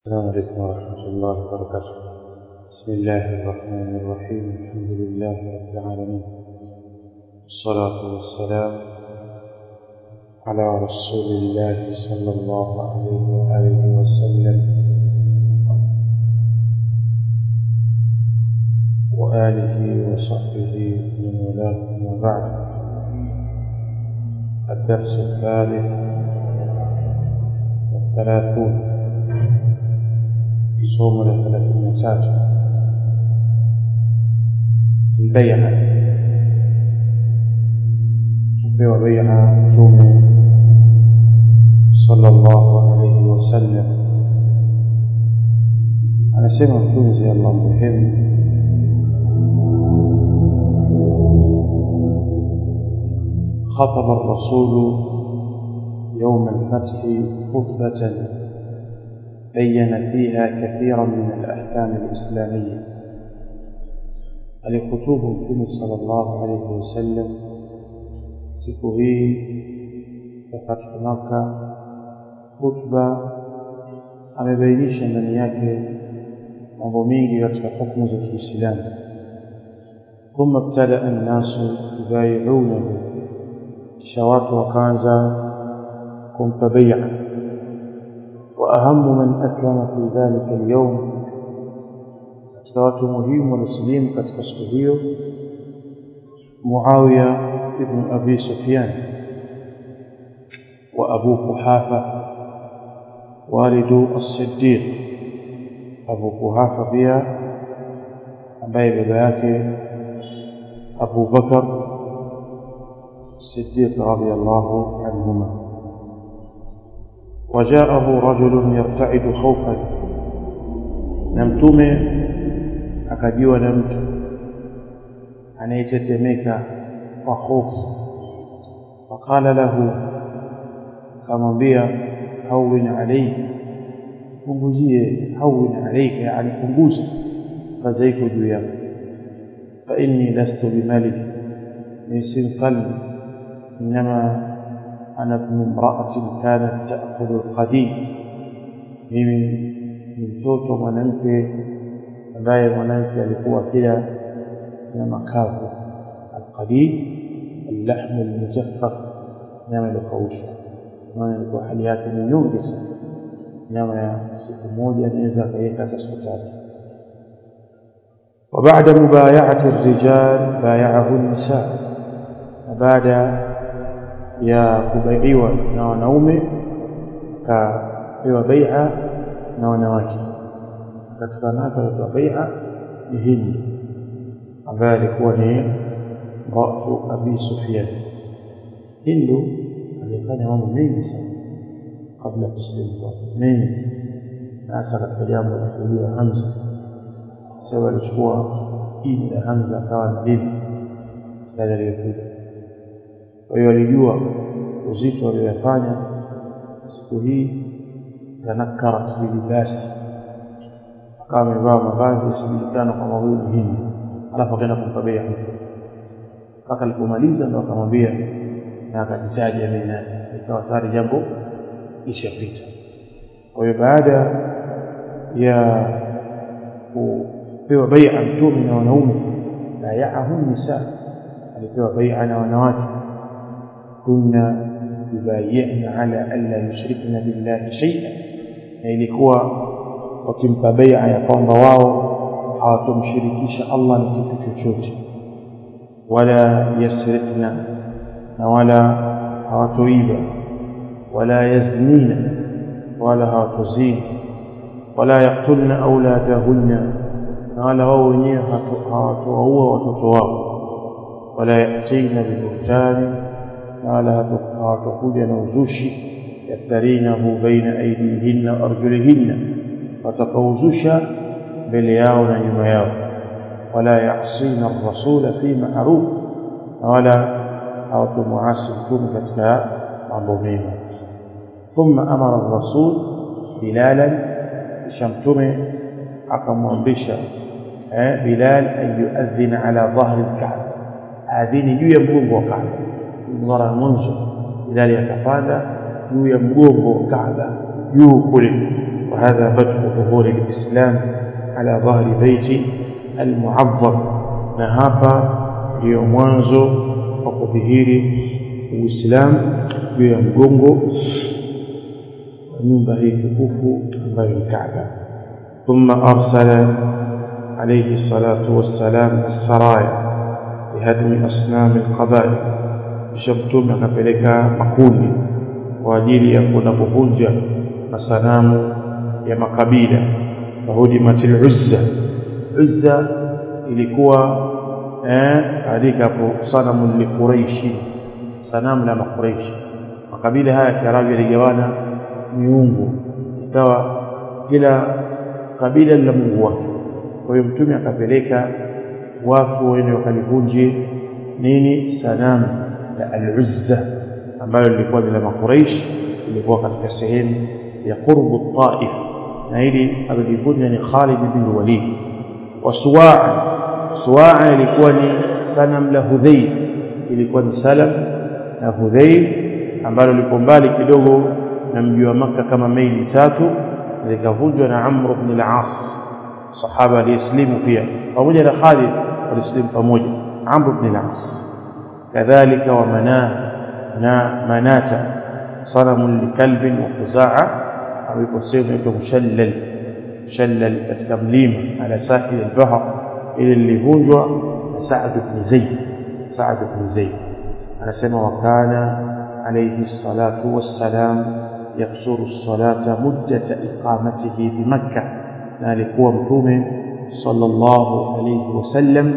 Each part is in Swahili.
السلام عليكم ورحمة الله وبركاته بسم الله الرحمن الرحيم الحمد لله رب العالمين والصلاة والسلام على رسول الله صلى الله عليه وآله وسلم وآله وصحبه من والاه أما بعد الدرس الثالث والثلاثون somo la thelathini na tatu albaia kupewa baia mtume sallallahu alaihi wasallam anasema mtunzi allah mrehemu خطب الرسول يوم الفتح خطبة بين فيها كثيرا من الأحكام الإسلامية alikutubu mtume sallallahu alayhi wasallam siku hii ya fathu Makka, khutba amebainisha ndani yake mambo mengi katika hukumu za Kiislamu. Thumma ibtadaa annasu yubaiunahu, kisha watu wakaanza kumpa bai'a وأهم من أسلم في ذلك اليوم katika watu muhimu waliosilimu katika siku hiyo Muawiya ibn Abi Sufyan wa Abu Kuhafa walidu as-Siddiq Abu Kuhafa pia ambaye baba yake Abu Bakar as-Siddiq radiyallahu anhuma وجاءه رجل يرتعد خوفا نمتومه akajiwa na mtu anayetetemeka kwa hofu faqala lahu akamwambia hawin alayhi punguzie hawin alayka yani punguza kaza iko juu yako fa inni lastu bimalik min sinfalmi inma أنا ابن امرأة كانت تأكل القديم mimi ni mtoto mwanamke ambaye mwanamke alikuwa kila na makavu alqadid allahmu almujaffaf nyama iliyokaushwa maana ilikuwa hali yake ni nyingi sana nyama ya siku moja anaweza akaiweka hata siku tatu وبعد مبايعة الرجال بايعه النساء وبعد ya kubaiwa na wanaume akapewa bai'a na wanawake katika wanawake waliopewa bai'a ni Hindi ambaye alikuwa ni rafu Abi Sufyan Hindu alifanya mambo mengi sana kabla ya kusilimu kwake mengi na hasa katika jambo la kujua Hamza sasa alichukua ini la Hamza akawa na bibi sasa aliyokuja kwa hiyo alijua uzito aliyofanya siku hii tanakarat bilibasi akawa amevaa mavazi yasijulikana kwamba huyu ni hindi alafu akaenda kumkabia mtu mpaka alipomaliza ndo akamwambia na akajitaja mimi nani ikawa tayari jambo ishapita kwa hiyo baada ya kupewa bai'a mtume na wanaume bayaahu nisa alipewa bai'a na wanawake كنا يبايعن على ألا يشركن بالله شيئا na ilikuwa wakimpa bai'a ya kwamba wao hawatomshirikisha Allah na kitu chochote wala yasrikna na wala hawatoiba wala yaznina wala hawatozini wala yaktulna auladahunna na wala wao wenyewe hawatowaua watoto wao wala yatina bibuhtani na wala hawatakuja na uzushi yaftarinahu baina aidihinna wa arjulihinna watakauzusha mbele yao na nyuma yao wala yasina rasula fi ma'ruf na wala hawatumuasi mtume katika mambo mema thumma amara rasul bilalan kisha mtume akamwamrisha eh, bilal an yuadhina ala dhahri lkaaba adhini juu ya mgongo wa kaaba mara ya mwanzo Bilali akapanda juu ya mgongo wa Kaaba juu kule وهذا بدء ظهور الإسلام على ظهر بيت المعظم نهابا ndio mwanzo wa kudhihiri uislamu juu ya mgongo wa nyumba hii tukufu ambayo ni Kaaba thumma arsala alayhi salatu wassalam as-saraya bihadmi asnam al-qabail kisha mtume akapeleka makundi kwa ajili ya kwenda kuvunja masanamu ya makabila fahudimatil uzza uzza ilikuwa eh kaandika hapo sanamu li quraishi sanamu la makuraishi makabila haya ya Kiarabu yaligawana miungu ikawa kila kabila lina mungu wake kwa hiyo mtume akapeleka watu waende wakalivunje nini sanamu la al-Uzza ambayo lilikuwa la makuraish ilikuwa katika sehemu ya qurbu Taif na hili alilivunja ni Khalid bin Walid wa Suwa'a Suwa'a ilikuwa ni sanam la Hudhayl ilikuwa ni salam na Hudhayl ambalo liko mbali kidogo na mji wa Makka kama maili tatu likavunjwa na Amr ibn al-As sahaba aliyeslimu pia pamoja na Khalid walislimu pamoja Amr ibn al-As kadhalika wa Manah na Manata sanamu likalbin wa Khuzaa au iko sehemu inaitwa Mushallal Mushallal katika mlima ala sahil al-bahr ile lilivunjwa na Sa'd ibn Zayd Sa'd ibn Zayd anasema wakana alayhi salatu wassalam yaksuru salata muddata iqamatihi bi makkah na alikuwa mtume sallallahu alayhi wasallam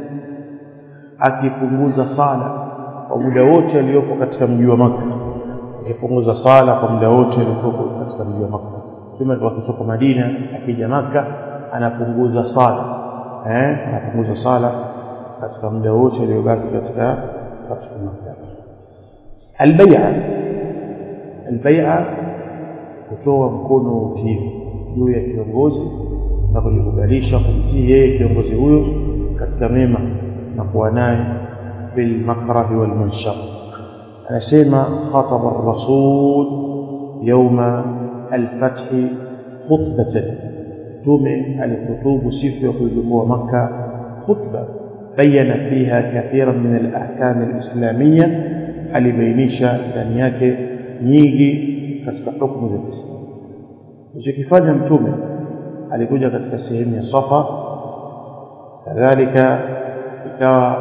akipunguza sala kwa muda wote aliyopo katika mji wa Makka akipunguza sala kwa muda wote aliyopo katika mji wa Makka mtume alikuwa akitoka Madina akija Makka anapunguza sala eh anapunguza sala katika muda wote aliyobaki katika katika Makka البيعة البيعة kutoa mkono wa utiifu juu ya kiongozi na kujikubalisha kumtii yeye kiongozi huyo katika mema na kuwa naye fil makrahi wal manshar anasema khataba ar-rasul yawma al-fath khutbatan tume alihutubu siku ya kuigundua makka khutba bayana fiha kathiran min al-ahkam al-islamiyya alibainisha ndani yake nyingi katika hukumu za Kiislamu. Alichokifanya mtume alikuja katika sehemu ya Safa, kadhalika ikawa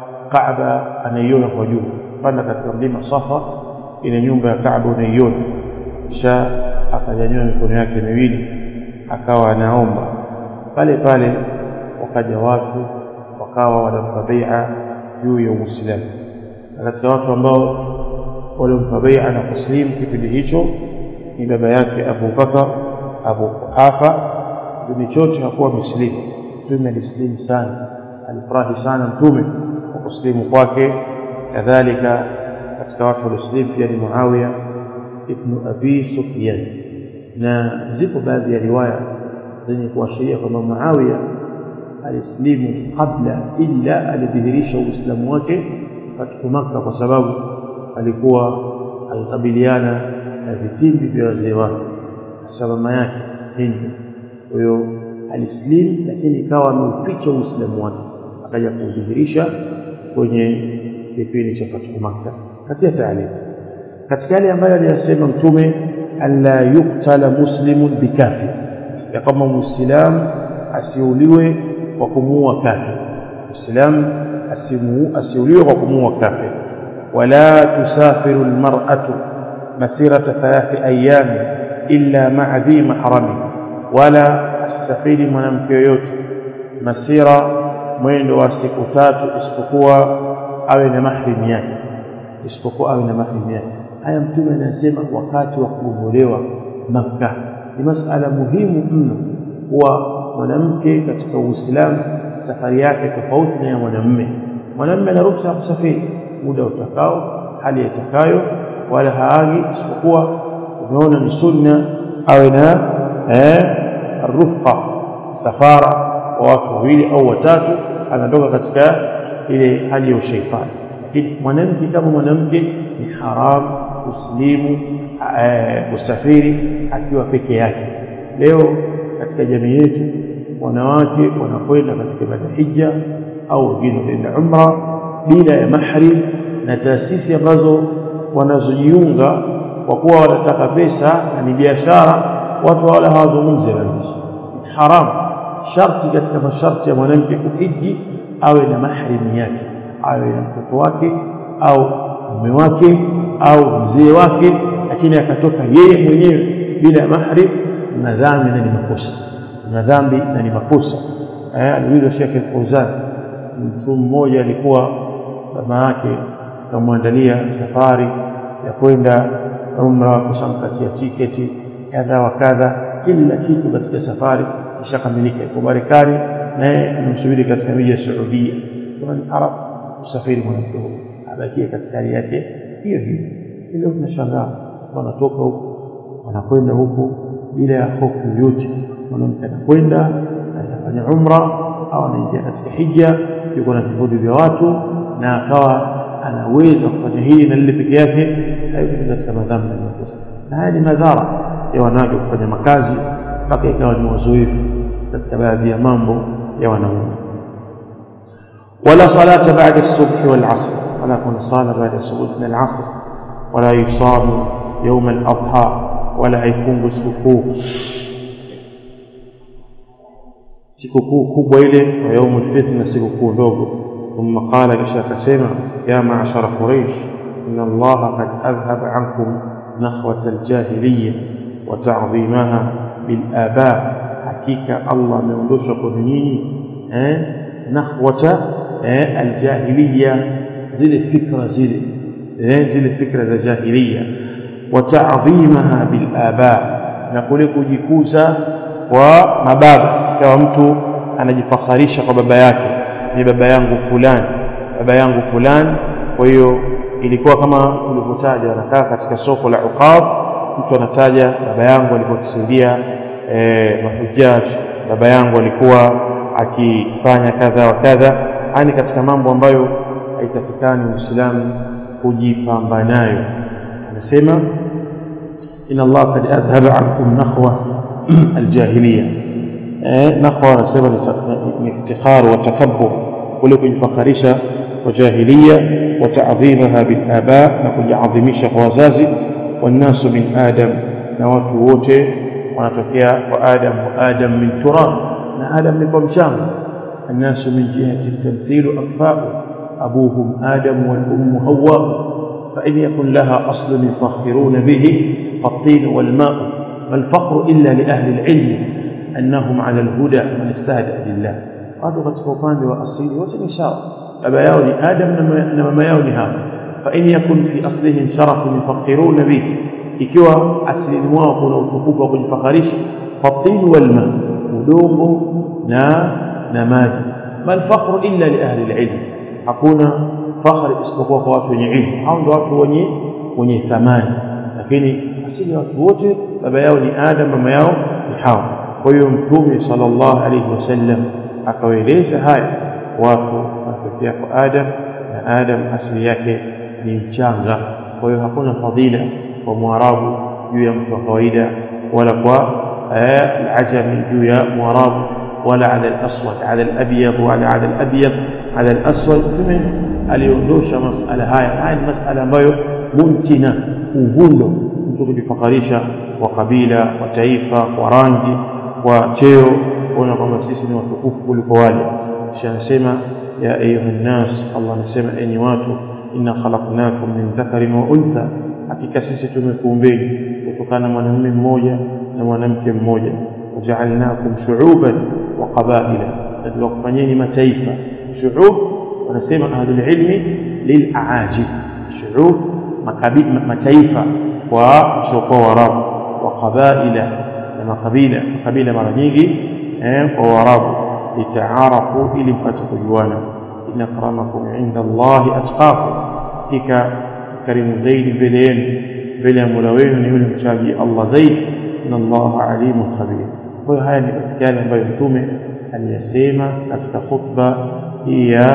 Kaaba anaiona kwa juu, panda katika mlima Safa, ile nyumba ya Kaaba unaiona, kisha akanyanyua mikono yake miwili akawa anaomba pale pale, wakaja watu wakawa wanampa bai'a juu ya Uislamu na katika watu ambao walimpa bai'a na kuslimu kipindi hicho ni baba yake Abu Bakar Abu Quhafa kipindi chote hakuwa muslimu mtume alislimu sana alifurahi sana mtume kwa kuslimu kwake kadhalika katika watu walioslimu pia ni Muawiya ibn Abi Sufyan na zipo baadhi ya riwaya zenye kuashiria kwamba Muawiya alislimu kabla illa alidhihirisha uislamu wake katika Makka kwa sababu alikuwa alikabiliana na vitimbi vya wazee wake hasa mama yake Hindi. Kwa hiyo alislim, lakini ikawa ameuficha uislamu wake, akaja kudhihirisha kwenye kipindi cha fathu Makka. Katika taalimu, katika yale ambayo aliyasema Mtume, alla yuktala muslimun bikafir, ya kwamba muislamu asiuliwe kwa kumuua kafir. Muislamu asiuliwe kwa kumuua kafir wala tusafiru almar'atu masirata thalathi ayami illa ma'a dhi mahrami wala asafiri mwanamke yoyote masira mwendo wa siku tatu isipokuwa awe na mahrim yake isipokuwa awe na mahrim yake haya mtume anasema wakati wa kuondolewa Makka ni masala muhimu mno kuwa mwanamke katika Uislamu safari yake tofauti na ya mwanamume mwanamume ana ruhusa ya kusafiri muda utakao hali itakayo wala haagi isipokuwa umeona ni sunna awe na eh rufqa safara wa watu wawili au watatu anatoka katika ile hali ya ushaitani lakini mwanamke kama mwanamke ni haram kuslimu usafiri akiwa peke yake leo katika jamii yetu wanawake wanakwenda katika ibada hija au wengine wanaenda umra bila ya mahrim na taasisi ambazo wanazojiunga kwa kuwa wanataka pesa na ni biashara watu wala hawazungumzi habari haram sharti katika masharti ya mwanamke kuhiji awe na mahrim yake awe na mtoto wake au mume wake au mzee wake lakini akatoka yeye mwenyewe bila ya mahrim na dhambi na ni makosa na dhambi na ni makosa eh aliulizwa Sheikh Fauzan mtu mmoja alikuwa mama yake akamwandalia safari ya kwenda umra kushamkatia tiketi kadha wa kadha kila kitu katika safari ishakamilika iko Marekani naye anamsubiri katika miji ya Saudia sema ni Arab usafiri mwanamke huyo abakie katika hali yake hiyo hiyo ile tunashangaa wanatoka huko wanakwenda huko bila ya hofu yoyote mwanamke anakwenda anafanya umra au anaingia katika hija yuko na vikundi vya watu na akawa anaweza kufanya hili na lile peke yake hayo katika madhambi na makosa na haya ni madhara ya wanawake kufanya makazi mpaka ikawa ni wazoefu katika baadhi ya mambo ya wanaume ولا صلاة بعد الصبح والعصر ولا كن صلاة بعد الصبح من العصر ولا يصام يوم الأضحى ولا يكون سكوكو sikukuu kubwa ile wa yaumu lfitr na sikukuu ndogo thumma qala kisha akasema ya maashara quraish ina allaha kad adhhaba ankum nakhwata aljahiliya wa ta'dhimaha bilaba hakika allah ameondosha kwenu nyinyi eh nakhwata eh aljahiliya zile fikra zile eh zile fikra za jahiliya wa ta'dhimaha bilaba na kule kujikuza kwa mababa kama mtu anajifakharisha kwa baba yake ni baba yangu fulani baba yangu fulani kwa hiyo ilikuwa kama ulivyotaja anakaa katika soko la uqab mtu anataja baba yangu alikuwa akisaidia eh, mahujaji baba yangu alikuwa akifanya kadha wa kadha yani katika mambo ambayo haitakikani muislamu kujipamba nayo anasema inna allah kad adhhaba ankum nakhwa aljahiliya eh nakhwa anasema ni iftikhar wa takabbur kule kujifakharisha kwa jahiliya wa ta'dhimaha bil aba na kujiadhimisha kwa wazazi والناس من آدم na watu wote wanatokea kwa Adam wa Adam min turab na Adam ni kwa mchanga الناس من جهة التمثيل أكفاء أبوهم آدم والأم هواء فإن يكن لها أصل يفخرون به فالطين والماء ما الفخر إلا لأهل العلم أنهم على الهدى من استهدأ لله قالوا katika upande wa asili wote ni sawa baba yao ni Adam na mama yao ni Hawa فإن يكن في أصلهم شرف يفخرون به ikiwa asilini mwao kuna utukufu wa kujifakharisha fatin walma udongo na na maji mal fakhru illa li ahli alilm hakuna fakhri isipokuwa kwa watu wenye ilmu hao ndio watu wenye wenye thamani lakini asili ya watu wote baba yao ni adam mama yao ni hawa kwa hiyo mtume sallallahu alayhi wasallam akawaeleza haya watu wanatokea kwa adam na adam asili yake ni mchanga kwa hiyo hakuna fadhila kwa mwarabu juu ya mtu wa kawaida wala kwa العجمي juu ya mwarabu wala ala al-aswad ala al-abyad wala ala al-abyad ala al-aswad tume aliondosha masala haya haya ni masala ambayo mumkina uvundo mtu kujifakarisha kwa kabila kwa taifa kwa rangi kwa cheo kuona kwamba sisi ni watukufu kuliko wale kisha anasema ya ayuha nnas Allah anasema enyi watu inna khalaqnakum min dhakarin wa untha hakika sisi tumekuumbeni kutokana na mwanamume mmoja na mwanamke mmoja waja'alnakum shu'uban wa qabaila na tukakufanyeni mataifa shu'ub wanasema ahlul ilmi lil'aajib shu'ub makabila mataifa kwa sokwa warabu wa qabaila na makabila makabila mara nyingi eh kwa warabu litaarafu ili mpate kujuana inna akramakum inda Allahi atqakum hakika karimu zaidi mbele yenu mbele ya Mola wenu ni yule mchaji Allah zaidi inna Allaha alimun khabir kwa hiyo haya ni katika yale ambayo mtume aliyasema katika khutba hii ya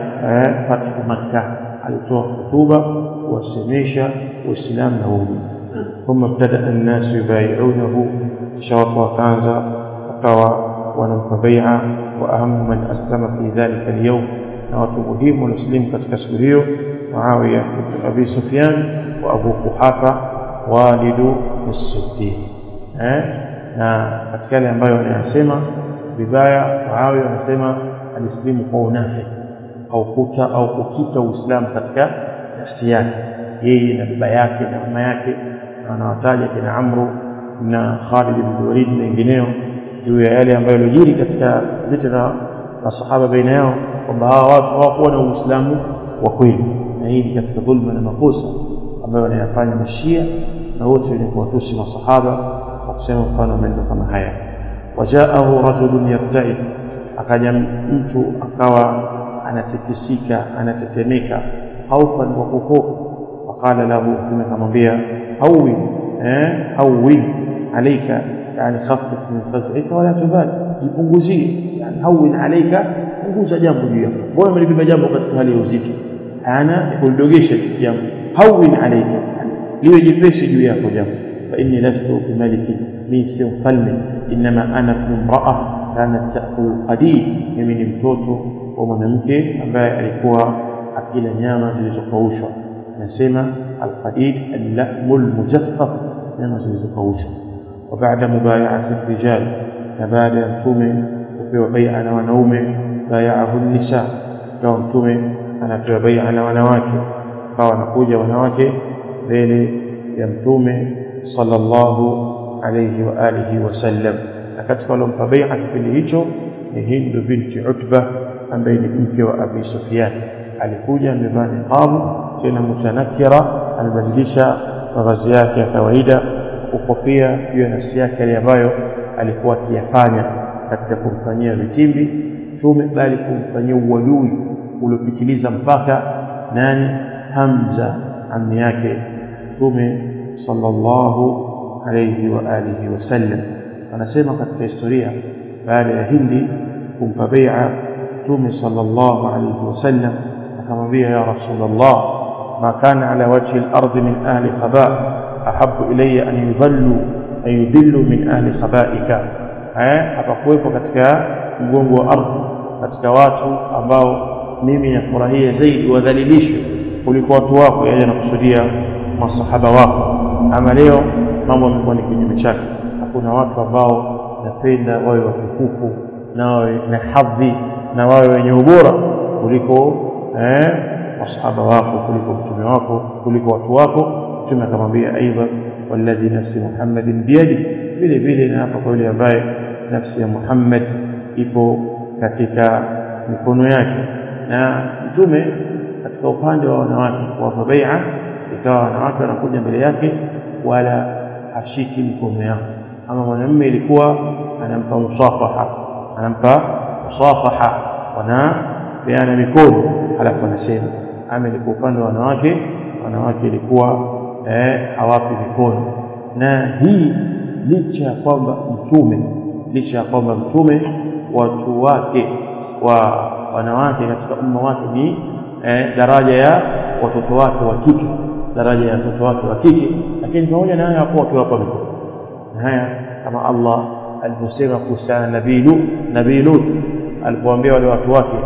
fathu Makkah alitoa hutuba kuwasemesha Uislamu na waumini ثم ابتدأ الناس يبايعونه kisha watu wakaanza wakawa wanampa bai'a wa ahamu man aslama fi dhalika al-yawm na watu muhimu walioslimu katika siku hiyo Muawiya ibn Abi Sufyan wa Abu Quhafa walidu as-Siddiq eh na katika yale ambayo wanayasema vibaya Muawiya anasema alislimu kwa unafiki au kuta au kukita Uislamu katika nafsi yake yeye na baba yake na mama yake anawataja kina Amru na Khalid ibn Walid na wengineo juu ya yale ambayo yalijiri katika vita na masahaba baina yao kwamba hawa watu hawakuwa na Uislamu wa kweli na hii ni katika dhulma na makosa ambayo wanayafanya mashia na wote wenye kuwatusi masahaba kwa kusema mfano maneno kama haya wajaahu rajulun yartaid akaja mtu akawa anatikisika anatetemeka haufan wa kuhofu وقال له ثم akamwambia هون eh هون عليك يعني خفف من فزعك ولا تبال jipunguzie yani هون عليك punguza jambo juu yako mbona umelibeba jambo katika hali ya uzito ana kulidogesha jambo هون عليك liwe jepesi juu yako jambo fa inni lastu bimaliki mi si mfalme inma ana imra'a kanat ta'kul qadim mimi ni mtoto wa mwanamke ambaye alikuwa akila nyama zilizokaushwa nasema alqadid al-lahmul mujaffaf nyama zilizokaushwa wa baada mubay'ati rijal na baada ya mtume kupewa bai'a na wanaume bay'ahu nisa kwa mtume anapewa bai'a na wanawake kwa wanakuja wanawake mbele ya mtume sallallahu alayhi wa alihi wasallam na katika waliompa bai'a kipindi hicho ni Hindu binti Utba ambaye ni mke wa Abi Sufyan alikuja amevaa niqabu tena mutanakira alibadilisha mavazi yake ya kawaida ukofia juu ya nafsi yake yale ambayo alikuwa akiyafanya katika kumfanyia vitimbi mtume bali kumfanyia uadui uliopitiliza mpaka nani Hamza ammi yake mtume sallallahu alayhi wa alihi wasallam anasema katika historia baada ya Hindi kumpa bai'a mtume sallallahu alayhi wasallam akamwambia ya rasulullah ma kana ala wajhi al-ardh min ahli khaba ahabbu ilayya an yudhallu an yudillu min ahli khabaika eh hapakuwepo katika mgongo wa ardhi katika watu ambao mimi nafurahia zaidi wadhalilishwe kuliko watu wako yaani nakusudia masahaba wako ama leo mambo yamekuwa ni kinyume chake hakuna watu ambao napenda wawe watukufu na wawe na hadhi na wawe wenye ubora kuliko eh masahaba wako kuliko mtume wako kuliko watu wako mtume akamwambia aidha walladhi nafsi muhammadin biyadi vile vile na hapa kwa yule ambaye nafsi ya Muhammad ipo katika mikono yake na mtume katika upande wa wanawake kwa bai'a ikawa wanawake wanakuja mbele yake wala hashiki mikono yao ama mwanamume ilikuwa anampa musafaha anampa musafaha wana peana mikono halafu anasema ama ilikuwa upande wa wanawake wanawake ilikuwa eh, hawapi mikono na hii licha ya kwamba mtume licha ya kwamba mtume watu wake wa wanawake katika umma wake ni eh, daraja ya watoto wake wa kike daraja ya watoto wake wa kike lakini pamoja na haya hakuwa akiwapa mikono na haya kama Allah aliposema kuhusiana nabii Lut nabii Lut alipoambia wale watu wake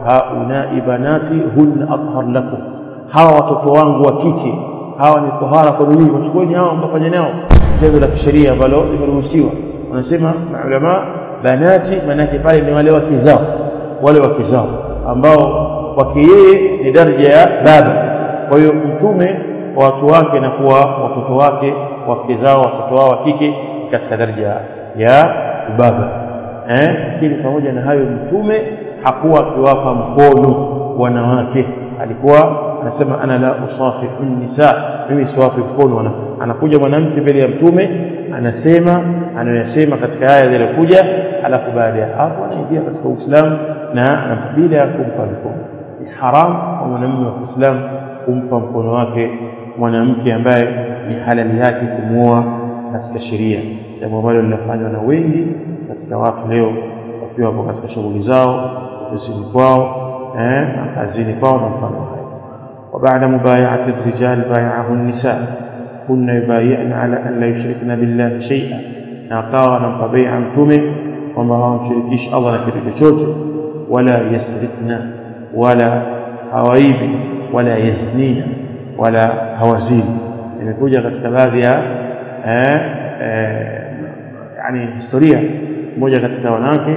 haunai banati hunna athhar lakum hawa watoto wangu wa kike hawa ni tahara kwa dunia wachukueni hao mkafanya nao jambo la kisheria ambalo limeruhusiwa wanasema maulama banati manake pale ni wale wake zao wale wake zao ambao kwake yeye ni daraja ya baba kwa hiyo mtume wa watu wake na kuwa watoto wake wake zao watoto wao wa kike katika daraja ya ubaba eh lakini pamoja na hayo mtume hakuwa akiwapa mkono wanawake alikuwa anasema ana la usafihu nisa mimi siwapi mkono anakuja mwanamke mbele ya mtume anasema anayoyasema katika aya zilizokuja alafu baada ya hapo anaingia katika Uislamu na bila ya kumpa mkono ni haram kwa mwanamume wa Kiislamu kumpa mkono wake mwanamke ambaye ni halali yake kumuoa katika sheria jambo ambalo linafanywa na wengi katika watu leo wakiwa hapo katika shughuli zao ofisini kwao eh kazini kwao na mfano hayo وبعد مبايعة الرجال بايعه النساء كن يبايعن على أن لا يشركن بالله شيئا na akawa anampa bai'a mtume kwamba hawamshirikishi Allah na kitu chochote wala yasrikna wala hawaibi wala yaznina wala hawazini imekuja katika baadhi ya eh, eh, yani historia mmoja katika wanawake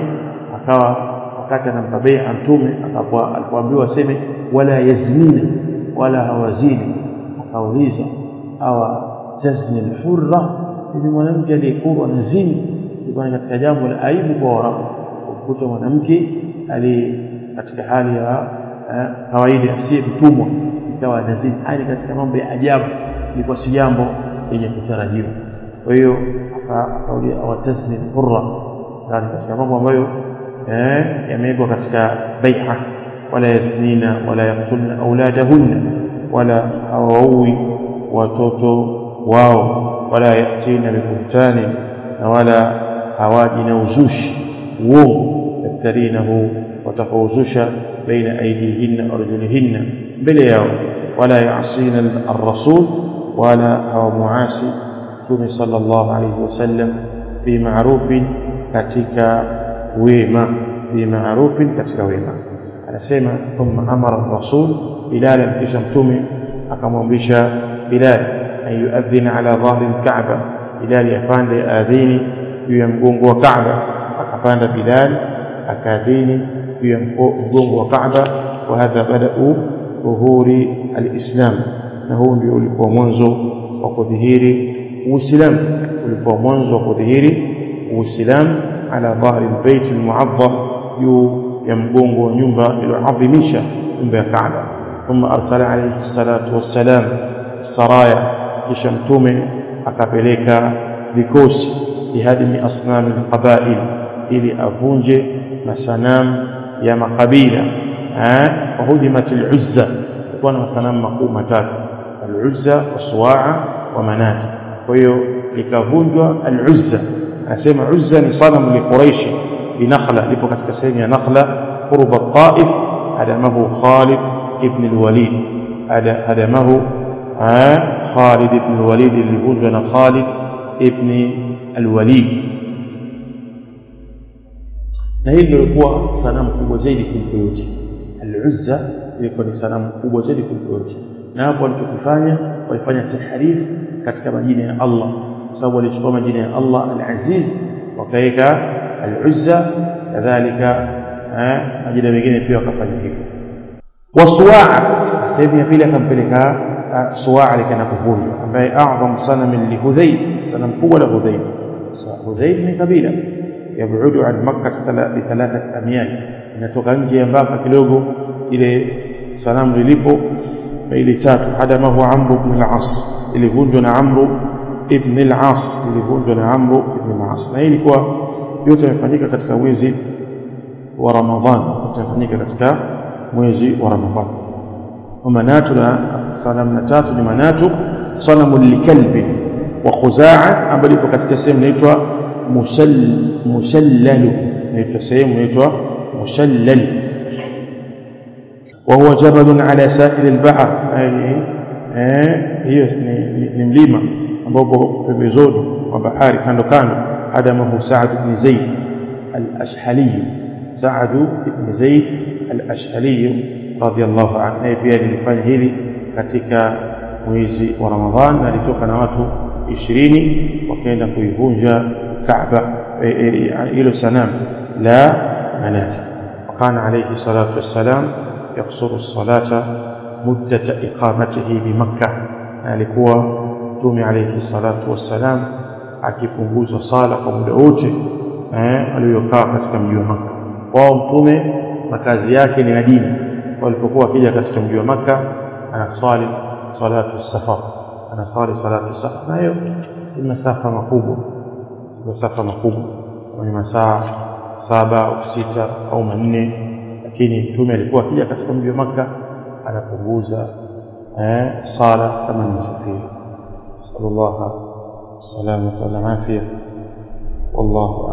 akawa wakati anampa bai'a mtume alipoambiwa aseme wala yaznina wala hawazini akauliza awa tazni alhurra ni mwanamke aliyekuwa anazini ilikuwa katika jambo la aibu kwa Waarabu kukuta mwanamke ali katika hali ya kawaida asiye mtumwa ikawa anazini hali katika mambo ya ajabu ilikuwa si jambo lenye kutarajiwa kwa hiyo akaulia awatazni alhurra yani katika mambo ambayo eh yamewekwa katika bai'a wala yasnina wala yaqtulna auladahunna wala hawaui watoto wao wala yatina bibuhtani na wala hawaji na uzushi uongo yaftarinahu watakauzusha baina aidihinna arjulihinna mbele yao wala yasina arrasul wala hawamuasi mtume sallallahu alayhi wasallam bima'rufin katika wema bima'rufin katika wema anasema thumma amara rasul bilal kisha mtume akamwamrisha bilal an yuadhina ala dhahri alkaaba bilal yapande adhini juu ya mgongo wa kaaba akapanda bilal akaadhini juu ya mgongo wa kaaba wa hadha badau dhuhuri alislam na huu ndio ulikuwa mwanzo wa kudhihiri uislamu ulikuwa mwanzo wa kudhihiri uislamu ala dhahri albayt almu'azzam juu ya mgongo wa nyumba iliyoadhimisha nyumba ya kaaba ثم أرسل عليه الصلاة والسلام السرايا kisha mtume akapeleka vikosi bihadimi asnami alqabail ili avunje masanamu ya makabila wahudimat aluzza kulikuwa na masanamu makuu matatu aluzza wasuwaa wa manati kwa hiyo likavunjwa aluzza anasema uzza ni sanamu liquraishi binakhla lipo katika sehemu ya nakhla qurba taif hadamahu khalid ibn alwalid hadamahu Khalid ibn al-Walid lilivunjwa na Khalid ibn al-Walid na hili lilikuwa sanamu kubwa zaidi kuliko yote al-Uzza ilikuwa ni sanamu kubwa zaidi kuliko yote na hapo walichokifanya walifanya tahrif katika majina ya Allah kwa sababu walichukua majina ya Allah al-Aziz wakaweka al-Uzza kadhalika majina mengine pia wakafanya hivyo wasuwaa sehemu ya pili akampeleka suwaa likaenda kuvunjwa ambaye a'zam sanam li hudhayl sanam kubwa la hudhayl hudhayl ni kabila yabudu an makkah bi thalathat amyal inatoka nje ya mpaka kidogo ile sanamu lilipo maili tatu hadamahu amru ibn al-as ilivunjwa na amru ibn al-as ilivunjwa na amru ibn al-as na hii ilikuwa yote yamefanyika katika mwezi wa ramadhan yote yamefanyika katika mwezi wa ramadhan ومنات sanamu na tatu ni manatu sanamu likalbi wa khuzaa ambayo ipo katika sehemu inaitwa mushallalu inaitwa sehemu inaitwa mushallal وهو جبل على ساحل البحر يعني hiyo ni mlima ambao pembezoni mwa bahari kando kando adamahu Sa'd ibn Zaid al-Ashhali Sa'd ibn Zaid al-Ashhali radiyallahu anhu naye pia lilifanya hili katika mwezi wa Ramadhan na alitoka na watu ishirini wakaenda kuivunja Kaaba hilo sanamu la manati وكان عليه الصلاة والسلام يقصر الصلاة مدة إقامته بمكة alikuwa mtume alayhi salatu wassalam akipunguza sala kwa muda wote eh aliyokaa katika mji wa Makka wao mtume makazi yake ni Madina walipokuwa akija katika mji wa Makka anasali salatu safar anasali salatu safar nayo si masafa makubwa si masafa makubwa ni masaa saba au sita au manne lakini mtume alikuwa akija katika mji wa Makka anapunguza eh sala kama ni msafiri sallallahu alaihi wasallam والله